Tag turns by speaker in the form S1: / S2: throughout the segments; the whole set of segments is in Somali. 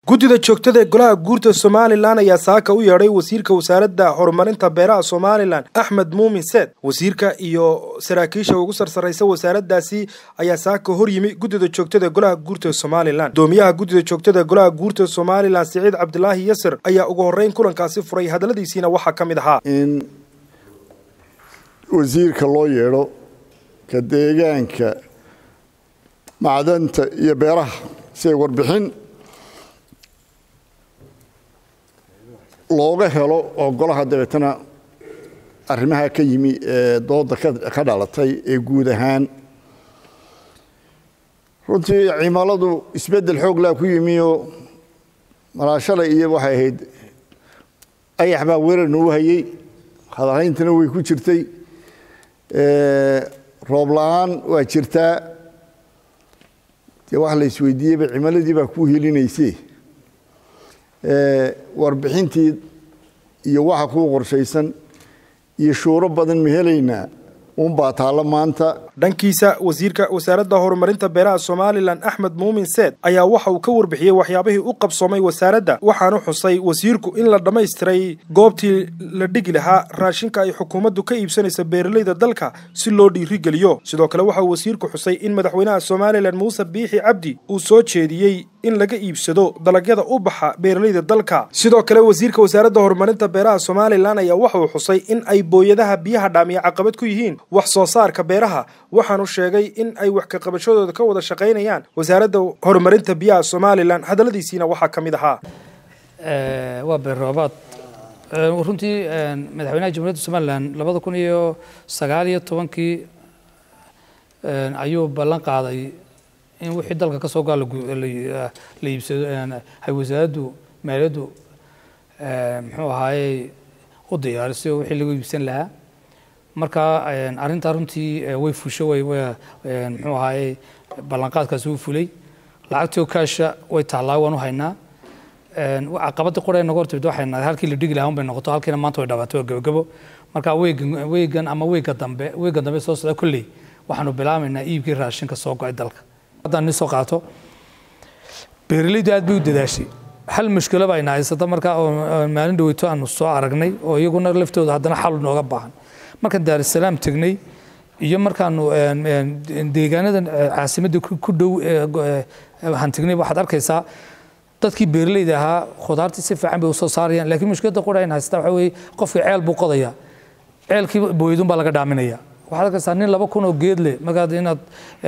S1: guddida joogtada ee golaha guurta somalilan ayaa saaka u yeedhay wasiirka wasaaradda horumarinta beeraha somalilan axmed muumin seed wasiirka iyo saraakiisha ugu sarsaraysa wasaaraddaasi ayaa saaka hor yimi guddida joogtada ee golaha guurta somalilan gudoomiyaha guddida joogtada ee golaha guurta somalilan siciid cabdilaahi yasir ayaa ugu horreyn kulankaasi furay hadalladiisiina waxaa ka mid ahaa
S2: in wasiirka loo yeedho ka deegaanka macdanta iyo beeraha si ay warbixin looga helo oo golaha dabeetana arrimaha ka yimi ee dooda ka dhalatay ee guud ahaan runtii cimiladu isbeddel xoog laa ku yimi oo malaashada iyo waxay ahayd ayax baa weerar noogu hayey hadahayntana way ku jirtay roob la-aan waa jirtaa dee wax la isweydiiyeyba cimiladii baa ku helinayse warbixintii iyo waxa kuu qorshaysan iyo shuuro badan ma helaynaa unbaa taallo maanta
S1: dhankiisa wasiirka wasaaradda horumarinta beeraha somalilan axmed muumin seed ayaa waxa uu ka warbixiyey waxyaabihii u qabsoomay wasaaradda waxaanu xusay wasiirku in la dhammaystiray goobtii la dhigi lahaa raashinka ay xukuumaddu ka iibsanaysa beeralayda dalka si loo dhiirigeliyo sidoo kale waxa uu wasiirku xusay in madaxweynaha somalilan muuse biixi cabdi uu soo jeediyey in laga iibsado dalagyada u baxa beeralayda dalka sidoo kale wasiirka wasaaradda horumarinta beeraha somalilan ayaa waxa uu xusay in ay booyadaha biyaha dhaamiya caqabad ku yihiin wax soo saarka beeraha waxaanu sheegay in ay wax ka qabashadooda ka wada shaqaynayaan wasaaradda horumarinta biyaha somalilan hadalladiisiina waxaa ka mid ahaa
S3: waa beer roobaad runtii madaxweynaha jamhuuriyadda somalilan labada kun iyo sagaal iyo tobankii ayuu ballan qaaday in wixii dalka ka soo gaa la iibsado hay wasaaraddu maaliyaddu muxuu ahaayey u diyaariso wixii lagu iibsan lahaa marka arrintaa runtii way fusho way muxuu ahaayey ballanqaadkaasi wuu fulay lacagtii kaasha way taallaa waan u haynaa caqabadda qura noga hortimid waxay halkii la dhigi lahaa unbay noqoto halkiina maanta way dhawaatay waa gabagabo marka weegan weegan ama weega dambe weega dambe soo socda kolley waxaanu bilaabaynaa iibkii raashinka soo go-ay dalka haddaan ni soo qaato beeralaydu aad bay u dadaashay hal mushkilo baa ina haysata marka oo maalin dhaweyto aanu soo aragnay oo iyaguna laftooda haddana xal nooga baahan markaan daarusalaam tegnay iyo markaanu deegaanadan caasimadda ku dhow waxaan tegnay waxaad arkaysaa dadkii beeralayda ahaa khudaartii si fiican bay usoo saarayaan laakiin mushkiladda qura in haystaa waxaa weeye qofkii ceel buu qodayaa ceelkii booydun baa laga dhaaminaya waxaad arkaysaa nin laba kun oo geed leh markaad inaad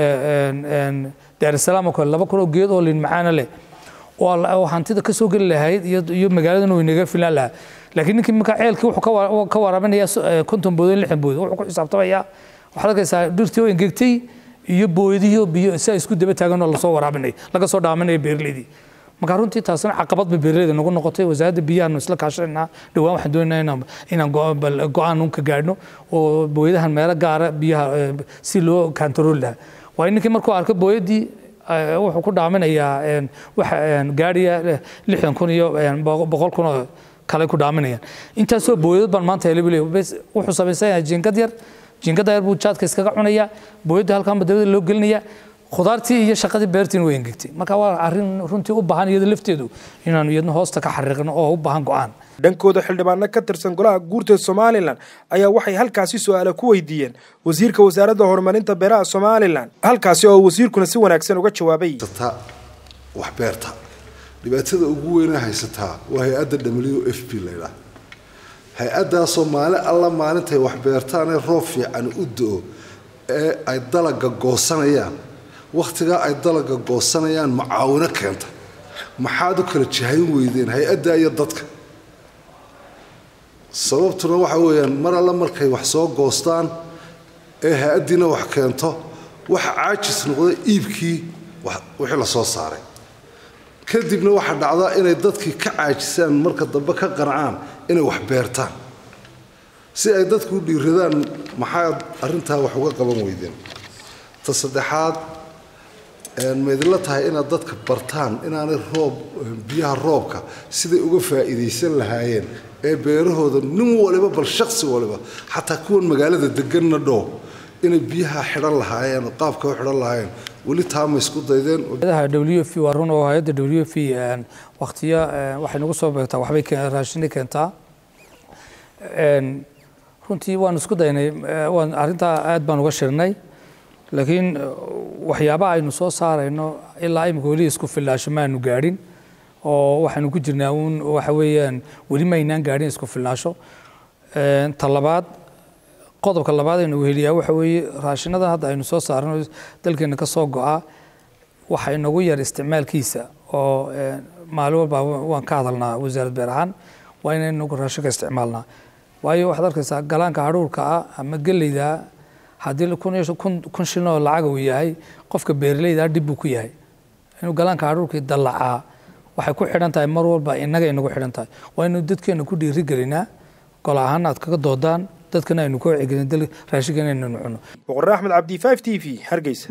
S3: daarusalaam oo kale laba kun oo geed oo lin macaana leh oo hantida ka soo geli lahayd iyo magaaladan uu inaga filaan lahaa laakiin ninkii markaa ceelkii wuxuu ka waraabinaya konton bood lixdan bood wuxuu ku xisaabtamaya waxaad arkaysaa dhirtii oo engegtay iyo booyadihii biyo si ay isku daba taagan oo lasoo waraabinay laga soo dhaaminaya beeraleydii marka runtii taasina caqabad bay beeraleyda nagu noqotay wasaaradda biyahaanu isla kaashanaynaa dhowaan waxaan doonaynaa inaan go-aan un ka gaadhno oo booyadahan meelo gaara biyaha si loo kantarooli lahaa waayo ninkii markuu arko booyadii wuxuu ku dhaaminayaa waxa gaadhiya lixdan kun iyo boqol kun oo kale ku dhaaminayaan intaasoo booyadad baan maanta helay buu wuxuu samaysan yahay jiingad yar jiingada yar buu jaadka iskaga cunayaa booyadda halkaanba dabada loo gelinayaa khudaartii iyo shaqadii beertiin way engegtay marka waa arrin runtii u baahan iyada lafteedu inaanu iyadna hoosta ka xariiqno oo u baahan go-aan
S1: dhankooda xildhibaano ka tirsan golaha guurta somalilan ayaa waxay halkaasi su-aala ku weydiiyeen wasiirka wasaaradda horumarinta beeraha somalilan halkaasi oo wasiirkuna si wanaagsan uga jawaabay
S4: wax beerta dhibaatada ugu weyna haysataa waa hay-adda w f p laydhaah hay-addaasoo maalin alla maalintay wax beertaanee roob fiican u do-o ee ay dalaga goosanayaan wakhtigaa ay dalaga goosanayaan macaawino keenta maxaad u kala jihayn weydeen hay-adda iyo dadka sababtuna waxa weeyaan mar alle markay wax soo goostaan ee hay-addiina wax keento waxa caajis noqda iibkii wixii la soo saaray kadibna waxaa dhacdaa inay dadkii ka caajisaan marka dambe ka qancaan inay wax beertaan si ay dadku u dhiiradaan maxaad arrintaa wax uga qaban weydeen ta saddexaad maydinla tahay inaad dadka bartaan inaanay roob biyaha roobka siday uga faa'iidaysan lahaayeen ee beerahooda nin waliba bal shaksi waliba xataa kuwan magaalada deganna dhow inay biyaha xidhan lahaayeen oo qaabka u xidhan lahaayeen weli taa ma isku daydeen
S3: hayadaha w f waa run oo hay-adda w f waktiyo waxay nagu soo beegtaa waxbay raashini keentaa runtii waan isku daynay waan arrintaa aad baan uga shirnay laakiin waxyaabaha aynu soo saarayno ilaa imika weli isku filnaasho maanu gaadhin oo waxaanu ku jirnaa uun waxa weeyaan weli maynaan gaadhin isku filnaasho ta labaad qodobka labaad aynu weheliyaa waxa weeye raashinadan hadda aynu soo saarno dalkeena ka soo go-a waxa inagu yar isticmaalkiisa oo maalin walba waan ka hadalnaa wasaarad beer ahaan waa inaynu inagu raashinka isticmaalnaa waayo waxaad arkaysaa galaanka hadhuurka ah ama geleyda haddii kun iyo kun shilin oo lacaga uu yahay qofka beeraleyda dhib buu ku yahay inuu galaanka hadhuurkii dallacaa waxay ku xidhan tahay mar walba innaga inagu xidhan tahay waa inuu dadkeena ku dhiiri gelinaa gol ahaan aad kaga doodaan dadkana aynu ku wacyigelin raashinkan inaynu cuno
S1: boqorre axmed cabdi 5 t v hargeysa